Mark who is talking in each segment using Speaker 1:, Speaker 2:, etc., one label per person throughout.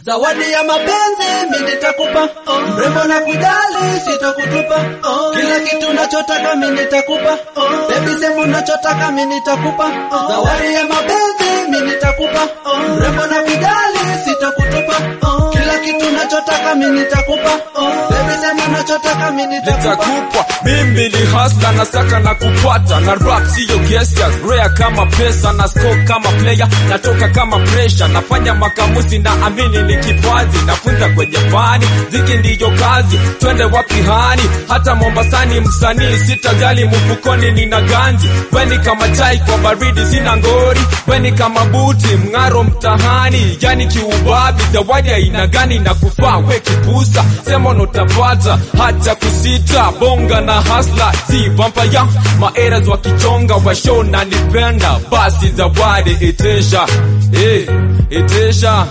Speaker 1: Zawadi ya mapenzi mimi nitakupa, mrembo na kujali sitokutupa, kila kitu nachotaka mimi nitakupa, baby sema unachotaka mimi nitakupa. Zawadi ya mapenzi mimi nitakupa, mrembo na kujali sitokutupa, kila kitu nachotaka mimi nitakupa, baby sema unachotaka mimi nitakupa.
Speaker 2: nitakupa mimi ni hasla na saka na kupata na rap siyo gestures rare kama pesa na score kama player natoka kama pressure nafanya makamusi na amini ni kipaji nafunza kwenye fani ziki ndiyo kazi twende wapi hani hata mombasani msanii sitajali mfukoni nina ganji weni kama chai kwa baridi sina ngori weni kama buti mng'aro mtahani yani kiubabi zawadi aina gani na kufaa we kipusa sema notapata hata kusita bonga na hasla si vampaya maeras wakichonga washo na nipenda basi zawadi itesha eh, itesha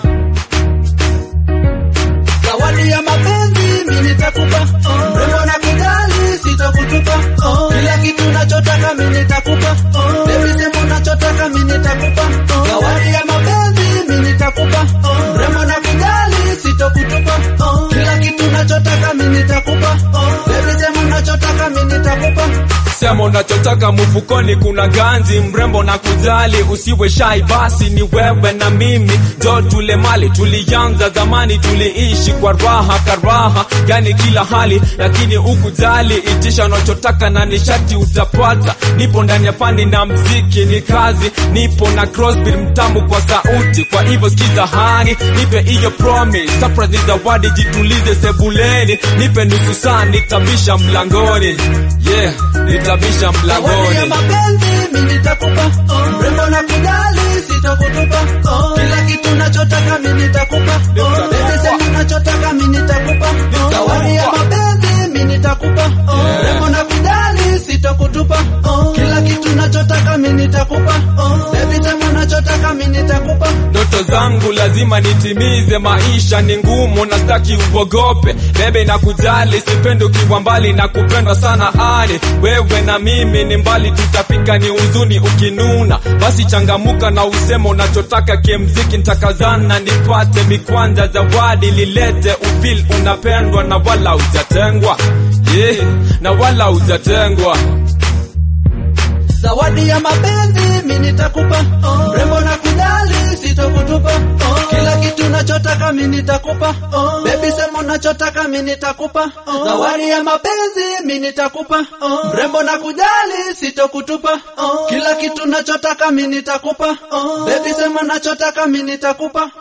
Speaker 1: Zawadi ya mapenzi mimi nitakupa, mrembo na kujali sitakutupa, kila kitu nachotaka mimi nitakupa, baby sema unachotaka mimi nitakupa. Zawadi ya mapenzi mimi nitakupa, mrembo na kujali sitakutupa, kila kitu nachotaka mimi nitakupa, baby sema unachotaka mimi nitakupa.
Speaker 2: sema unachotaka mfukoni kuna ganzi mrembo na kujali usiwe shai basi ni wewe na mimi jo tule mali tulianza zamani tuliishi kwa raha karaha yani kila hali lakini ukujali itisha unachotaka na nishati utapata nipo ndani ya fani na mziki ni kazi nipo na crossbill mtamu kwa sauti kwa hivyo sikiza hani nipe hiyo promise surprise ni zawadi jitulize sebuleni nipe nusu saa nitabisha mlangoni yeah nitabisha
Speaker 1: Zawadi ya
Speaker 2: mlangoni
Speaker 1: mapenzi mimi nitakupa, mrembo na kujali sitakutupa, kila kitu nachotaka mimi nitakupa, baby sema unachotaka mimi nitakupa. Zawadi ya mapenzi mimi nitakupa, mrembo na kujali sitakutupa, kila kitu nachotaka mimi nitakupa, baby sema unachotaka mimi nitakupa.
Speaker 2: ndoto zangu lazima nitimize maisha ni ngumu na staki uogope bebe na kujali sipendi ukiwa mbali na kupendwa sana ani wewe na mimi ni mbali tutafika ni huzuni ukinuna basi changamuka na usema unachotaka kiemziki ntakazana nipate mikwanja zawadi lilete ufil unapendwa na wala ujatengwa yeah, na wala ujatengwa
Speaker 1: Zawadi ya mapenzi mimi nitakupa, mrembo na kujali sitokutupa, kila kitu nachotaka mimi nitakupa, baby sema unachotaka mimi nitakupa. Zawadi ya mapenzi mimi nitakupa, mrembo na kujali sitokutupa, kila kitu nachotaka mimi nitakupa, baby sema unachotaka mimi nitakupa.